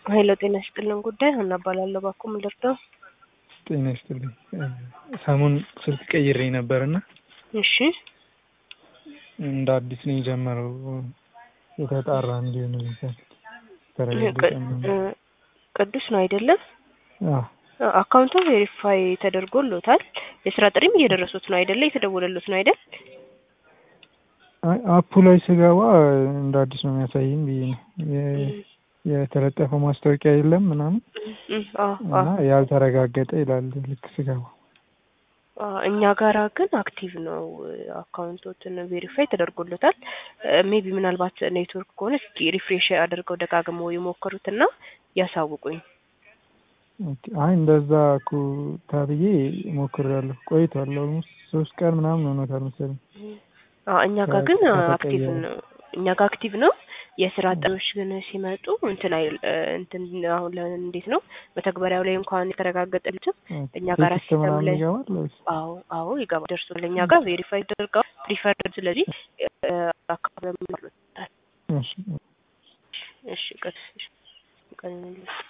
ሀይሎ ጤና ይስጥልን ጉዳይ ሀና እባላለሁ። ባኮ ምን ልርዳው? ጤና ይስጥልኝ። ሰሞን ስልክ ቀይሬ ነበርና እሺ እንደ አዲስ ነው የጀመረው የተጣራ እንዲሆን ይመስል ተረጋግጠ ቅ- ቅዱስ ነው አይደለም? አዎ አካውንቱ ቬሪፋይ ተደርጎሎታል። የስራ ጥሪም እየደረሱት ነው አይደለ? የተደወለሉት ነው አይደል? አይ አፑ ላይ ስገባ እንደ አዲስ ነው የሚያሳይም ብዬ ነው የ- የተለጠፈው ማስታወቂያ የለም ምናምን እም፣ አዎ፣ እና አዎ። ያልተረጋገጠ ይላል ልክ ስገባ። አዎ፣ እኛ ጋራ ግን አክቲቭ ነው አካውንቶትን ቬሪፋይ ተደርጎሎታል። ሜቢ ምናልባት ኔትወርክ ከሆነ እስኪ ሪፍሬሽ አድርገው ደጋግመው የሞከሩትና ያሳውቁኝ። ኦኬ። አይ እንደዛ እኮ ተብዬ ሞክሬያለሁ ቆይቷል። ኦልሞስት ሶስት ቀን ምናምን ሆኖታል መሰለኝ። አዎ፣ እኛ ጋር ግን ከተቀየረ። አክቲቭ ነው። እኛ ጋር አክቲቭ ነው። የስራ ጥሪዎች ግን ሲመጡ እንትን አይል እንትን አሁን ለ- እንዴት ነው መተግበሪያው ላይ እንኳን የተረጋገጠልትም እኛ ጋር ቴክስት ሲስተም ምናምን ላይ ይገባል ወይስ? አዎ አዎ ይገባ ደርሶ ለእኛ ጋር ቬሪፋይ ተደርገው ፕሪፈርድ ስለዚህ አካባቢ እሺ እሺ ቀስ እሺ ቀን